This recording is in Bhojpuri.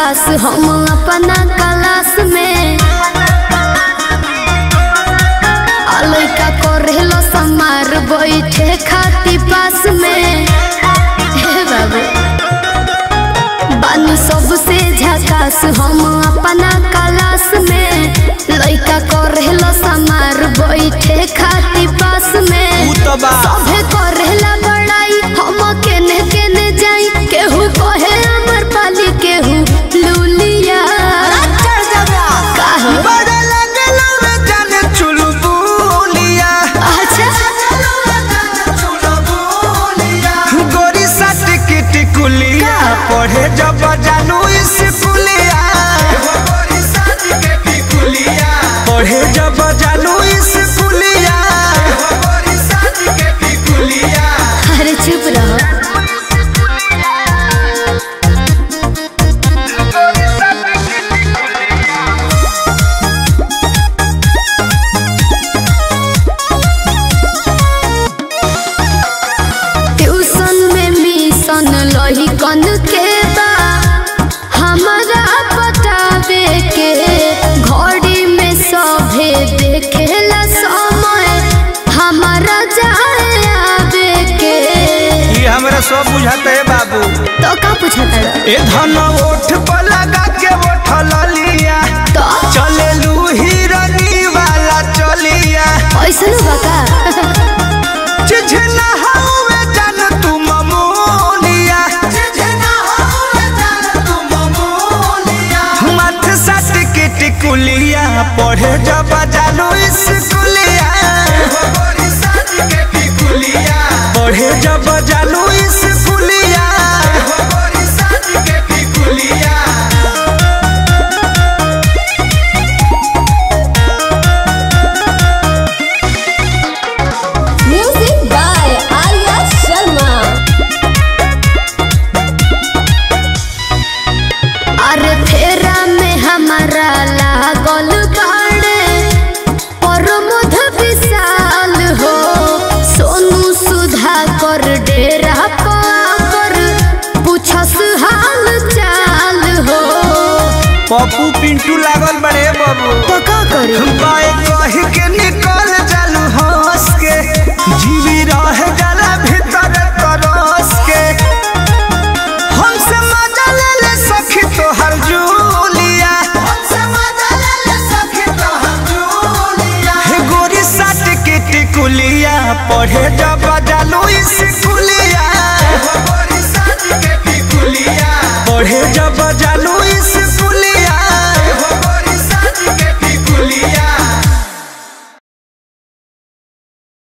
झकास हम अपना क्लास में आ लइका करेलो समार बैठे खाती पास में हे बाबू बानी सबसे झकास हम अपना क्लास में लइका करेलो समार बैठे खाती पास में ऊ तो बा सभे करेला बड़ाई हम केने केने जाई केहू कहे अमर पाली केहू लूलिया काहे? बड़ा लगलो रे जाने चुलबुलिया अच्छा गोरी साट की टिकुलिया पढ़े जब जानू स्कूलिया पढ़े जब जानू स्कूलिया अरे चुप रहो ट्यूशन में मिशन लही कन के बा हमारा बतावे के घड़ी में सभे देखेला समय हमारा जाए आवे के ये हमरा सब बुझाते है बाबू तो का पूछता ए धन ओठ पर लगा के ओठल लिया तो चले लू हिरनी वाला चलिया ऐसन बका चिझना हवे जान तू ममोलिया मथ सट के टिकुलिया पढ़े जब जानू स्कूलिया पढ़े जब जानू स्कूलिया म्यूजिक बाय आर्या शर्मा अरे फेरा में हमारा लागल बाड़े प्रमोद विशाल हो सोनू सुधा कर डेरा पर पूछस हाल चाल हो पप्पू पिंटू लागल बड़े बाबू तो का करी बाए कह के निकल जालू हंस के जीवी रह जाला भीतर तरस के हमसे मजा ले ले सखी तोहर जूलिया हे गोरी साट के टिकुलिया पढ़े जब जालू स्कूलिया पढ़े जब जालू